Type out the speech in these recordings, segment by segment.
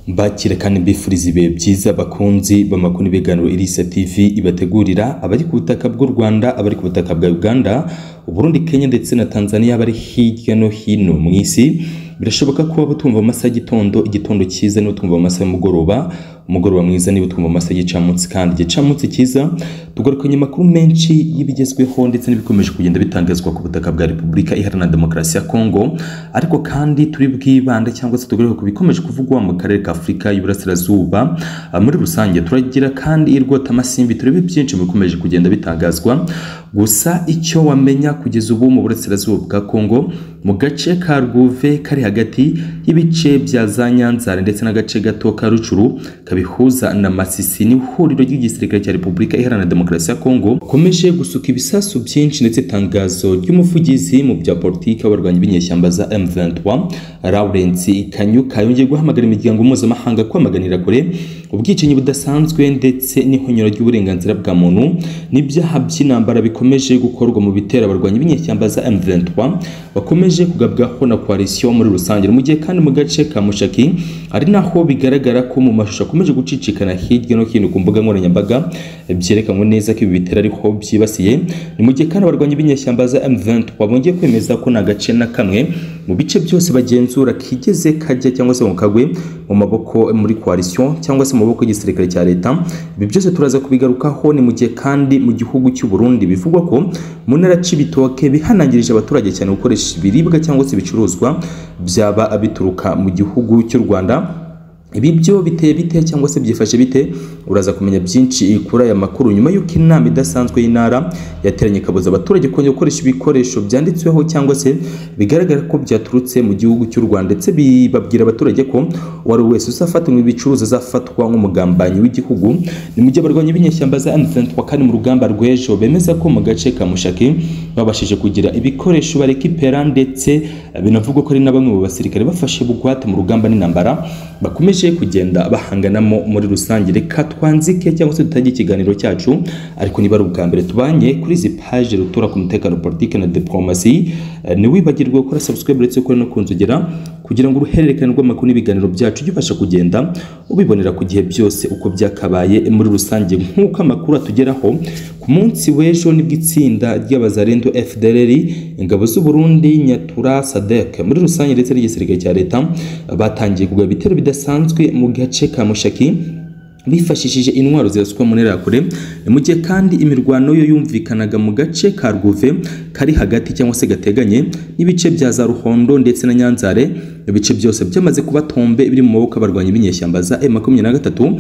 bakira kandi bifuriza ibihe byiza bakunzi b'amakuru n'ibiganiro Irisa TV ibategurira abari ku butaka bw'u Rwanda abari ku butaka bwa Uganda Burundi Kenya ndetse na Tanzania bari hirya no hino mu isi birashoboka ko waba utumva mu masaha y'igitondo igitondo cyiza niba utumva mu masaha y'umugoroba umugoroba mwiza niba utumva mu masaha y'igicamunsi kandi igicamunsi cyiza tugarukanye amakuru menshi y'ibigezweho ndetse n'ibikomeje kugenda bitangazwa ku butaka bwa repubulika iharanira demokarasi ya kongo ariko kandi turi bwibanda cyangwa se tugaruke ku bikomeje kuvugwa mu karere ka afurika y'iburasirazuba Ah, muri rusange turagira kandi irwotamasimbi turebe byinshi mu bikomeje kugenda bitangazwa gusa icyo wamenya kugeza ubu mu burasirazuba bwa kongo mu gace ka rwuve kari hagati y'ibice bya za nyanzare ndetse n'agace gato ka rucuru kabihuza na masisi ni ihuriro ry'igisirikare cya repubulika iharanira demokarasi ya kongo bakomeje gusuka ibisasu byinshi ndetse itangazo ry'umuvugizi mu bya politiki w'abarwanyi b'inyeshyamba za m23 lawrence kanyuka yongeye guhamagara imiryango mpuzamahanga kwamaganira kure ubwicanyi budasanzwe ndetse n'ihunyura ry'uburenganzira bwa muntu n'ibyaha by'intambara bikomeje gukorwa mu bitero abarwanyi b'inyeshyamba za M23 bakomeje kugabwaho na coalition muri rusange mu gihe kandi mu gace ka Mushaki ari naho bigaragara ko mu mashusho akomeje gucicikana hirya no hino ku mbuga nkoranyambaga byerekanwe neza ko ibi bitero ariho byibasiye ni mu gihe kandi abarwanyi b'inyeshyamba za M23 bongeye kwemeza ko nta gace na kamwe mu bice byose bagenzura kigeze kajya cyangwa se ngo kagwe mu maboko muri coalition cyangwa se mu maboko y'igisirikare cya leta ibi byose turaza kubigarukaho ni mu gihe kandi mu gihugu cy'u Burundi bivugwa ko mu ntara Cibitoke bihanangirije abaturage cyane gukoresha ibiribwa cyangwa se ibicuruzwa byaba bituruka mu gihugu cy'u Rwanda ibi byo biteye bite cyangwa se byifashe bite uraza kumenya byinshi kuri aya makuru nyuma y'uko inama idasanzwe y'intara yateranye ikabuza abaturage kongera gukoresha ibikoresho byanditsweho cyangwa se bigaragara ko byaturutse mu gihugu cy'u Rwanda ndetse bibabwira abaturage ko uwo ari we wese uzafatanywe ibicuruza azafatwa nk'umugambanyi w'igihugu ni mu gihe abarwanyi b'inyeshyamba za M23 kandi mu rugamba rw'ejo bemeza ko mu gace ka Mushaki babashije kugira ibikoresho barekipera ndetse binavugwa ko ari na bamwe mu basirikare bafashe bugwate mu rugamba n'intambara bakomeje bakomeje kugenda bahanganamo muri rusange reka twanzike cyangwa se dutangiye ikiganiro cyacu ariko niba ari ubwa mbere tubanye kuri izi paje rutura ku mutekano politike na diplomasi Eh, ntiwibagirwe gukora subscribe uretse ko no kunzogera kugira ngo uruhererekane rw'amakuru n'ibiganiro byacu ujye ubasha kugenda ubibonera ku gihe byose uko byakabaye muri rusange nk'uko amakuru atugeraho ku munsi w'ejo nibwo itsinda ry'abazarendo FDLR ingabo z'u Burundi Nyatura SADC muri rusange ndetse n'igisirikare cya leta batangiye kugaba ibitero bidasanzwe mu gace ka Mushaki bifashishije intwaro zirasukwa mu ntera ya kure mu gihe kandi imirwano yo yumvikanaga mu gace ka Rwuve kari hagati cyangwa se gateganye n'ibice bya za Ruhondo ndetse na Nyanzare ibice byose byamaze kuba tombe biri mu maboko abarwanyi b'inyeshyamba za M23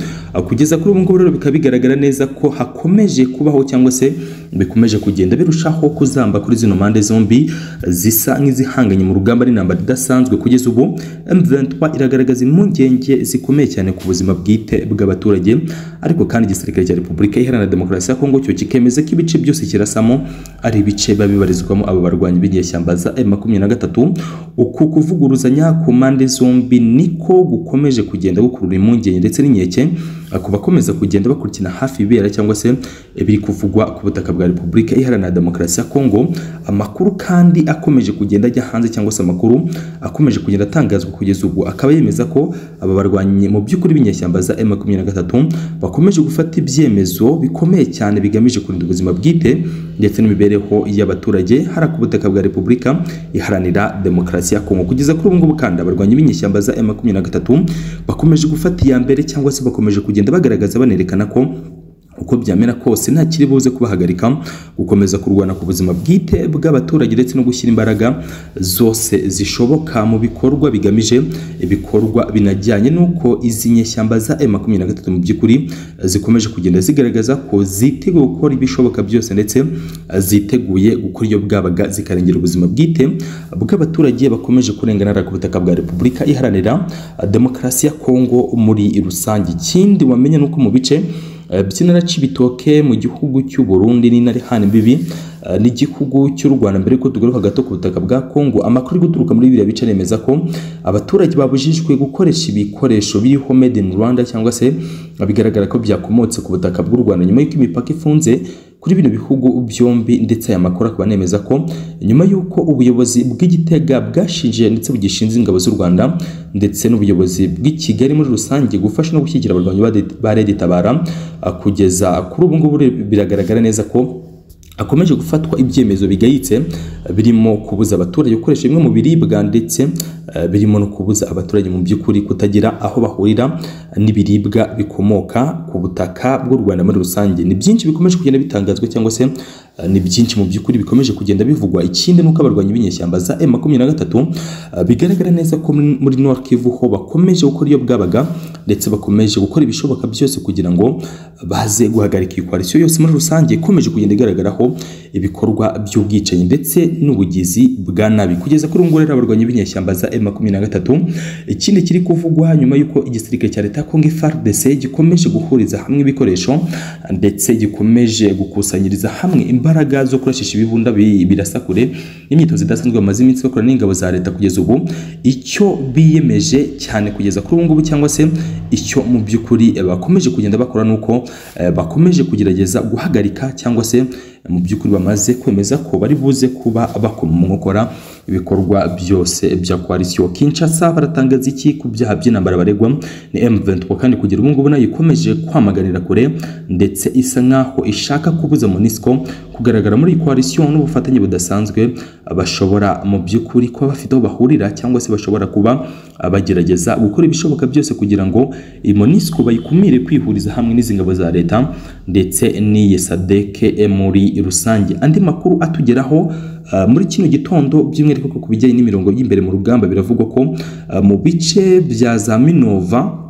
kugeza kuri ubu ngubu rero bikaba bigaragara neza ko hakomeje kubaho cyangwa se bikomeje kugenda birushaho kuzamba kuri zino mpande zombi zisa nk'izihanganye mu rugamba n'intambara idasanzwe kugeza ubu M23 iragaragaza impungenge zikomeye cyane ku buzima bwite bw'abaturage abaturage ariko kandi igisirikare cya repubulika iharanira demokarasi ya kongo cyo kikemeza ko ibice byose kirasamo ari ibice biba bibarizwamo aba barwanyi b'inyeshyamba za M23 uku kuvuguruzanya ku mpande zombi niko gukomeje kugenda gukurura impungenge ndetse n'inkeke ku bakomeza kugenda bakurikirana hafi ibibera cyangwa se ibiri kuvugwa ku butaka bwa repubulika iharanira demokarasi ya kongo amakuru kandi akomeje kugenda ajya hanze cyangwa se amakuru akomeje kugenda atangazwa kugeza ubu akaba yemeza ko aba barwanyi mu by'ukuri b'inyeshyamba za M23 bakomeje gufata ibyemezo bikomeye cyane bigamije kurinda ubuzima bwite ndetse n'imibereho y'abaturage hari ku butaka bwa Repubulika iharanira demokarasi ya Kongo kugeza kuri ubu ngubu kandi abarwanyi b'inyeshyamba za M23 bakomeje gufata iya mbere cyangwa se bakomeje kugenda bagaragaza banerekana ko uko byamera kose nta kiri buze kubahagarika gukomeza kurwana ku buzima bwite bw'abaturage ndetse no gushyira imbaraga zose zishoboka mu bikorwa bigamije ibikorwa binajyanye n'uko izi nyeshyamba za M23 mu by'ukuri zikomeje kugenda zigaragaza ko ziteguye gukora ibishoboka byose ndetse ziteguye gukora iyo bwabaga zikarengera ubuzima bwite bw'abaturage bakomeje kurengana ku butaka bwa Repubulika iharanira demokarasi ya Kongo muri rusange ikindi wamenya nuko mu bice Eh, by'intara Cibitoke mu gihugu cy'u Burundi n'intara ihana imbibi eh, n'igihugu cy'u Rwanda mbere ko tugaruka gato ku butaka bwa Kongo amakuru ari guturuka muri biriya bice nemeza ko abaturage babujijwe gukoresha ibikoresho biriho made in Rwanda cyangwa se bigaragara ko byakomotse ku butaka bw'u Rwanda nyuma y'uko imipaka ifunze kuri bino bihugu byombi ndetse aya makuru akaba anemeza ko nyuma y'uko ubuyobozi bw'igitega bwashinje ndetse bugishinze ingabo z'u rwanda ndetse n'ubuyobozi bw'i kigali muri rusange gufasha no gushyigikira abarwanyi ba de- ba redi tabara ah, kugeza kuri ubu ngubu re- biragaragara neza ko hakomeje gufatwa ibyemezo bigayitse birimo kubuza abaturage gukoresha bimwe mu biribwa ndetse eh, birimo no kubuza abaturage mu by'ukuri kutagira aho bahurira n'ibiribwa bikomoka ku butaka bw'u Rwanda muri rusange ni byinshi bikomeje kugenda bitangazwa cyangwa se eh, ni byinshi mu by'ukuri bikomeje kugenda bivugwa ikindi nuko abarwanyi b'inyeshyamba za M23 eh, bigaragara neza ko muri muri North Kivu ho bakomeje gukora iyo bwabaga ndetse bakomeje gukora ibishoboka byose kugira ngo baze guhagarika iyi koalisiyo yose muri rusange ikomeje kugenda igaragaraho ibikorwa by'ubwicanyi ndetse n'ubugizi bwa nabi kugeza kuri ubu ngubu rero abarwanyi b'inyeshyamba za M23 ikindi kiri kuvugwa nyuma y'uko igisirikare cya leta ya Congo FARDC gikomeje guhuriza hamwe ibikoresho ndetse gikomeje gukusanyiriza hamwe imbaraga zo kurashisha ibibunda bi- birasakure n'imyitozo idasanzwe bamaze iminsi bakora n'ingabo za leta kugeza ubu icyo biyemeje cyane kugeza kuri ubu ngubu cyangwa se icyo mu by'ukuri eh, bakomeje kugenda bakora ni uko eh, bakomeje kugerageza guhagarika cyangwa se eh, mu by'ukuri bamaze kwemeza ko bari buze kuba bakoma mu nkokora ibikorwa byose bya koalisiyo Kinshasa baratangaza iki ku byaha by'intambara baregwa ni M23 kandi kugera ubu ngubu nayo ikomeje kwamaganira kure ndetse isa nkaho ishaka kubuza MONUSCO kugaragara muri iyi koalisiyo n'ubufatanye budasanzwe bashobora mu by'ukuri kuba bafite aho bahurira cyangwa se bashobora kuba ah, bagerageza gukora ibishoboka byose kugira ngo iyi MONUSCO bayikumire kwihuriza hamwe n'izi ngabo za leta ndetse n'iyi SADC muri rusange andi makuru atugeraho ah, muri kino gitondo by'umwihariko ku bijyanye n'imirongo y'imbere mu rugamba biravugwa ko ah, mu bice bya za Minova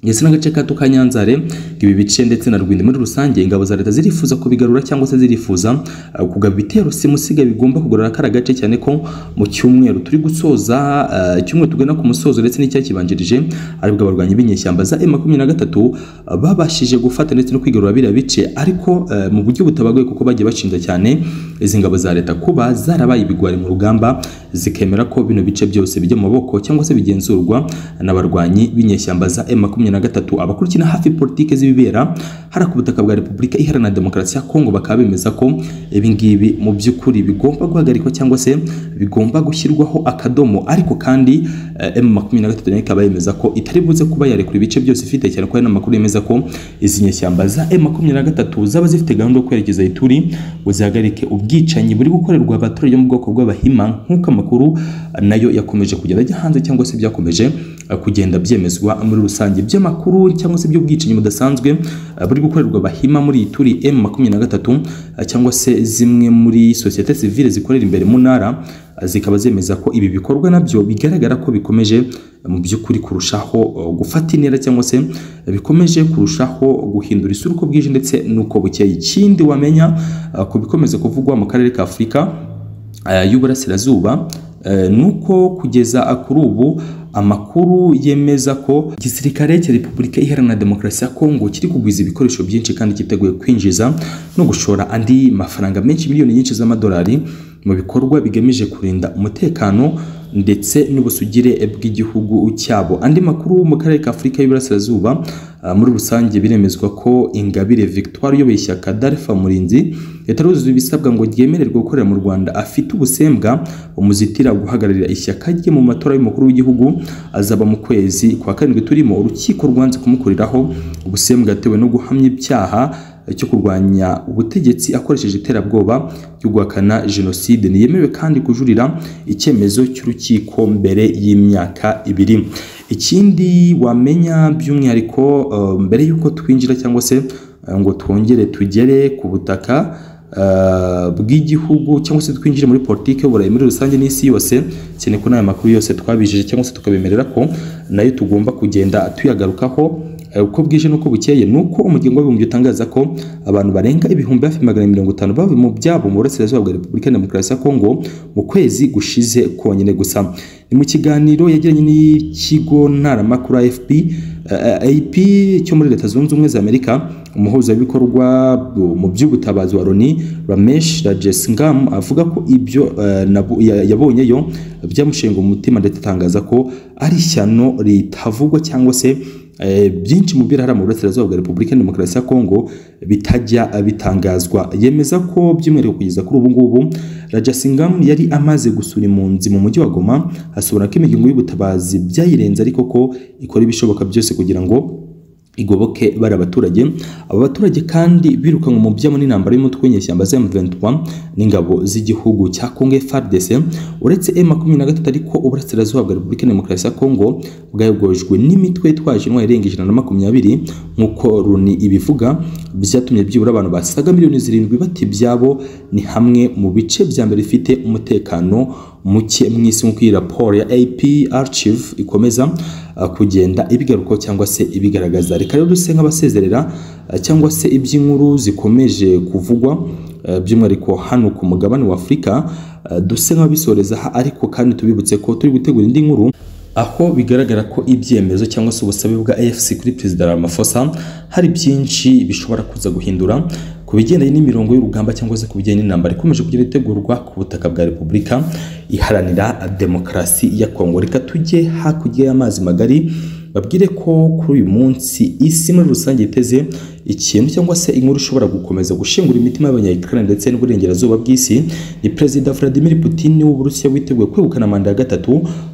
ndetse n'agace kato ka Nyanzare ibi bice ndetse na Rwindi muri rusange ingabo za leta zirifuza kubigarura cyangwa se zirifuza uh, kugaba ibitero simusiga bigomba kugarura kara gace cyane ko mu cyumweru turi gusoza uh, icyumweru tugana ku musozo ndetse n'icyakibanjirije aribwo abarwanyi b'inyeshyamba za M23 uh, babashije gufata ndetse no kwigarura biriya bice ariko uh, mu buryo butabagoye kuko bagiye bashinja cyane izi ngabo za leta kuba zarabaye ibigwari mu rugamba zikemera ko bino bice byose bijya mu maboko cyangwa se bigenzurwa n'abarwanyi b'inyeshyamba za M23 abakurikira hafi politike z'ibibera hari ku butaka bwa Repubulika Iharanira Demokarasi ya Kongo bakaba bemeza ko ibi ngibi mu by'ukuri bigomba guhagarikwa cyangwa se bigomba gushyirwaho akadomo ariko kandi eh, M23 nayo ikaba yemeza ko itari buze kuba yarekura ibice byose ifite cyane ko hari n'amakuru yemeza ko izi nyeshyamba za M23 zaba zifite gahunda yo kwerekeza aho ituri ngo zihagarike ubwicanyi buri gukorerwa abaturage mu bwoko bw'abahima nk'uko amakuru eh, nayo yakomeje kugenda ajya hanze cyangwa se byakomeje eh, kugenda byemezwa muri rusange by'amakuru cyangwa se by'ubwicanyi budasanzwe eh, buri gukorerwa abahima muri iyi turi M23 eh, cyangwa se zimwe muri sosiyete sivile zikorera imbere mu ntara eh, zikaba zemeza ko ibi bikorwa nabyo bigaragara ko bikomeje eh, mu by'ukuri kurushaho eh, gufata intera cyangwa se eh, bikomeje kurushaho guhindura isura uko bwije ndetse n'uko bukeye ikindi wamenya eh, ku bikomeza kuvugwa mu karere ka Afurika eh, y'uburasirazuba eh, nuko kugeza kuri ubu amakuru yemeza ko igisirikare cya repubulika iharanira demokarasi ya kongo kiri kugwiza ibikoresho byinshi kandi cyiteguye kwinjiza no gushora andi mafaranga menshi miliyoni nyinshi z'amadolari mu bikorwa bigamije kurinda umutekano ndetse n'ubusugire bw'igihugu cyabo andi makuru mu karere ka afurika y'uburasirazuba ah, muri rusange biremezwa ko ingabire victoire uyoboye ishyaka darfa murinzi yataruzuza ibisabwa ngo ryemererwe gukorera mu rwanda afite ubusembwa umuzitira guhagararira ishyaka rye mu matora y'umukuru w'igihugu azaba mu kwezi kwa karindwi turimo urukiko rwanze kumukuriraho ubusembwa yatewe no guhamya ibyaha cyo kurwanya ubutegetsi akoresheje iterabwoba ryo guhakana jenoside ntiyemewe kandi kujurira icyemezo cy'urukiko mbere y'imyaka ibiri ikindi wamenya by'umwihariko eh, mbere y'uko twinjira cyangwa se eh, ngo twongere tugere ku butaka eh, bw'igihugu cyangwa se twinjire muri politiki y'uburayi muri rusange n'isi yose cyane ko n'aya makuru yose twabijeje cyangwa se tukabemerera ko nayo tugomba kugenda tuyagarukaho Eh, uko bwije n'uko bukeye ni uko umuryango w'abibumbye utangaza ko abantu barenga ibihumbi hafi magana mirongo itanu bavuye mu byabo mu burasirazuba bwa repubulika ya demokarasi ya kongo mu kwezi gushize konyine gusa ni mu kiganiro yagiranye n'ikigo ntaramakuru afp eh, ap cyo muri leta zunze ubumwe za amerika umuhuzabikorwa bu- mu by'ubutabazi wa loni ramesh rajesingam avuga ko ibyo eh, nabu- ya- yabonyeyo byamushenga umutima ndetse atangaza ko ari ishyano ritavugwa cyangwa se eh, byinshi mu birara mu burasirazuba bwa repubulika ya demokarasi ya kongo bitajya bitangazwa yemeza ko by'umwihariko kugeza kuri ubu ngubu rajasingam yari amaze gusura impunzi mu mujyi wa goma asubira ko imihigo y'ubutabazi byayirenze ariko ko ikora ibishoboka byose kugira ngo igoboke bari abaturage abo baturage kandi birukanwe mu byabo n'intambara y'umutwe w'inyeshyamba za M23 n'ingabo z'igihugu cya Congo FARDC uretse M23 ariko uburasirazuba bwa Repubulika Demokarasi ya Congo bwayogojwe n'imitwe itwaje intwaro irenga ijana na makumyabiri nk'uko Loni ibivuga byatumye byibura abantu basaga miliyoni zirindwi bata ibyabo ni hamwe mu bice bya mbere bifite umutekano muke mu isi nk'uko iyi raporo ya AP Archive ikomeza uh, kugenda ibigarukaho cyangwa se ibigaragaza reka rero duse nk'abasezerera uh, cyangwa se iby'inkuru zikomeje kuvugwa uh, by'umwihariko hano ku mugabane wa Afurika uh, duse nk'abisoreza aha ariko kandi tubibutse ko turi gutegura indi nkuru aho bigaragara ko ibyemezo cyangwa se ubusabe bwa AFC kuri Perezida Ramaphosa hari byinshi bishobora kuza guhindura ku bigendanye n'imirongo y'urugamba cyangwa se ku bigendanye n'intambara ikomeje kugira itegurwa ku butaka bwa Repubulika iharanira demokarasi ya Kongo reka tujye hakurya y'amazi magari babwire ko kuri uyu munsi isi muri rusange iteze ikintu cyangwa se inkuru ishobora gukomeza gushingura imitima y'abanyayikirani ndetse n'uburengerazuba bw'isi ni perezida Vladimir Putin w'Uburusiya witeguye kwegukana manda ya gatatu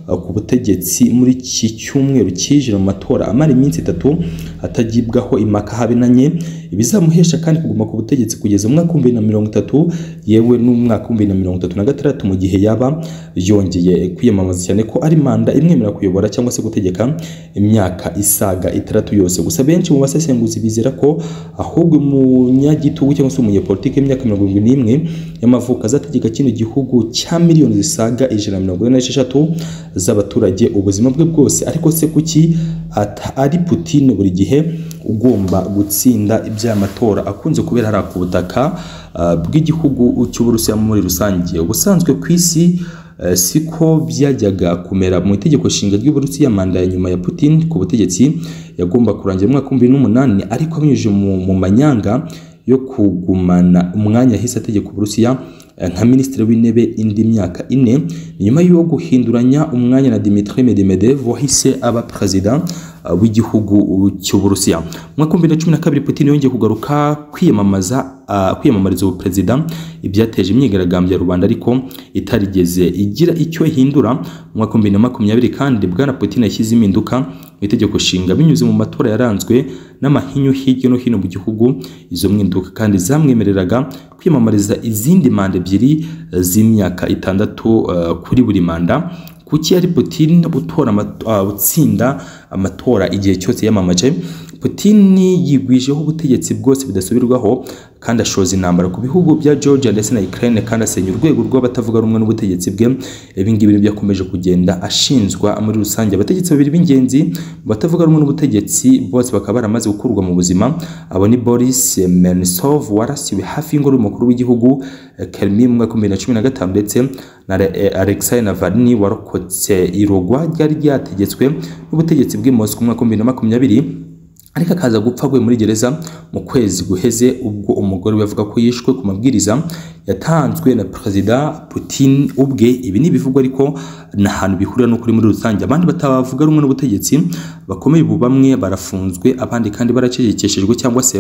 uh, ku butegetsi muri iki cyumweru cyije mu matora amara iminsi itatu atagibwaho impaka habe nanye ibizamuhesha kandi kuguma ku butegetsi kugeza mu mwaka w'ibihumbi bibiri na mirongo itatu yewe n'umwaka w'ibihumbi bibiri na mirongo itatu na gatandatu mu gihe yaba yongeye kwiyamamaza cyane ko ari manda imwemerera kuyobora cyangwa se gutegeka imyaka isaga itandatu yose gusa benshi mu basesenguzi bizera ko ahubwo umunyagitugu cyangwa se umunyepolitiki w'imyaka mirongo irindwi n'imwe y'amavuko azategeka kino gihugu cya miliyoni zisaga ijana na mirongo ine n'esheshatu z'abaturage ubuzima bwe bwose ariko se kuki ata- ari Putin buri gihe ugomba gutsinda iby'amatora akunze kubera hariya ku butaka uh, bw'igihugu cy'uburusiya muri rusange ubusanzwe ku isi uh, siko byajyaga kumera mu itegeko nshinga ry'uburusiya manda ya nyuma ya Putin ku butegetsi yagomba kurangira mu mwaka w'ibihumbi bibiri n'umunani ariko abinyujije mu, mu manyanga yo kugumana umwanya yahise ategeka uburusiya eh, nka minisitiri w'intebe indi myaka ine ni nyuma yo guhinduranya umwanya na Dmitry Medvedev wahise aba perezida eh, w'igihugu cy'uburusiya mu mwaka w'ibihumbi bibiri na cumi na kabiri Putin yongeye kugaruka kwiyamamaza ah, kwiyamamariza ubuperezida ibyateje imyigaragambyo ya rubanda ariko itarigeze igira icyo ihindura mu mwaka w'ibihumbi bibiri na makumyabiri kandi bwana Putin yashyize impinduka mu itegeko nshinga binyuze mu matora yaranzwe n'amahinyu hirya no hino mu gihugu izo mwiduka kandi zamwemereraga kwiyamamariza izindi manda ebyiri eh, z'imyaka itandatu eh, kuri buri manda kuki yari Putin utora amato- ah, utsinda amatora igihe cyose yamamaje Putin yigwijeho ubutegetsi bwose bidasubirwaho kandi ashoza intambara ku bihugu bya Georgia ndetse na Ukraine kandi asenya urwego rw'abatavuga rumwe n'ubutegetsi bwe ibi ngibi nibyo yakomeje kugenda ashinjwa muri rusange abategetsi babiri b'ingenzi mu batavuga rumwe n'ubutegetsi bose bakaba baramaze gukurwa mu buzima abo ni Boris Nemtsov warasiwe hafi y'ingoro y'umukuru w'igihugu eh, Kremlin mu mwaka w'ibihumbi bibiri na cumi na gatanu ndetse na Re- eh, Alexei Navalny warokotse irogwa ryari ryategetswe n'ubutegetsi bw'i Moscow mu mwaka w'ibihumbi bibiri na makumyabiri ariko akaza gupfa aguye muri gereza mu kwezi guheze ubwo umugore we avuga ko yishwe ku mabwiriza yatanzwe na perezida Putin ubwe ibi ni ibivugwa ariko nta hantu bihurira n'ukuri muri rusange abandi batavuga rumwe n'ubutegetsi bakomeye ubu bamwe barafunzwe abandi kandi baracecekeshejwe cyangwa se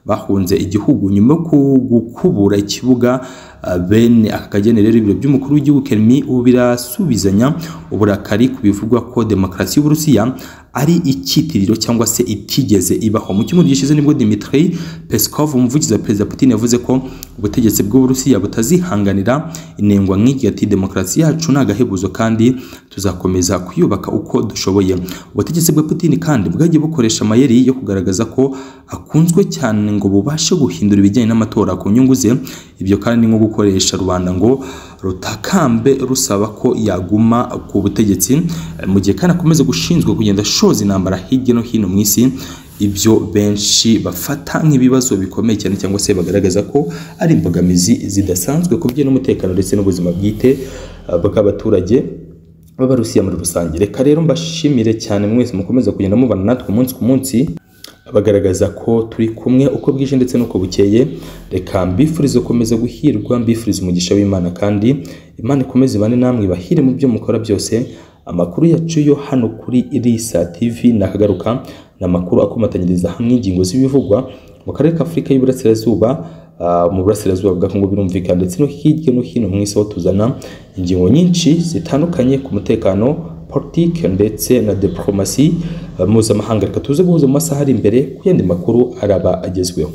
bahunze igihugu nyuma yo ku- gukubura ikibuga ah, bene aka kageni rero ibiro by'umukuru w'igihugu Kermi ubu birasubizanya uburakari ku bivugwa ko demokarasi y'uburusiya ari icyitiriro cyangwa se itigeze ibaho mu cyumweru gishize nibwo Dmitry Peskov umuvugizi wa perezida Putin yavuze ko ubutegetsi bw'uburusiya butazihanganira inengwa nk'iki ati demokarasi yacu ni agahebuzo kandi tuzakomeza kuyubaka uko dushoboye ubutegetsi bwa Putin kandi bwagiye bukoresha amayeri yo kugaragaza ko akunzwe cyane ngo bubashe guhindura ibijyanye n'amatora ku nyungu ze ibyo kandi ni nko gukoresha rubanda ngo rutakambe rusaba ko yaguma ku butegetsi eh, mu gihe kandi akomeza gushinzwe kugenda ashoza intambara hirya no hino mu isi ibyo benshi bafata nk'ibibazo bikomeye cyane cyangwa se bagaragaza ko ari imbogamizi zidasanzwe ku bijyanye n'umutekano ndetse n'ubuzima bwite eh, bw'abaturage b'abarusiya muri rusange reka rero mbashimire cyane mwese mukomeza kugenda mubana natwe umunsi ku munsi bagaragaza ko turi kumwe uko bwije ndetse n'uko bukeye reka mbifurize gukomeza guhirwa mbifurize umugisha w'imana kandi imana ikomeze ibane namwe ibahire mu byo mukora byose amakuru yacu yo hano kuri irisa tv nakagaruka ni amakuru akomatanyiriza hamwe ingingo z'ibivugwa mu karere ka afurika y'iburasirazuba ah, mu burasirazuba bwa kongo birumvikana ndetse no hirya no hino mu isi aho tuzana ingingo nyinshi zitandukanye ku mutekano politike ndetse na diplomasi ah, mpuzamahanga reka tuze guhuza mu masaha ari imbere ku yandi makuru araba agezweho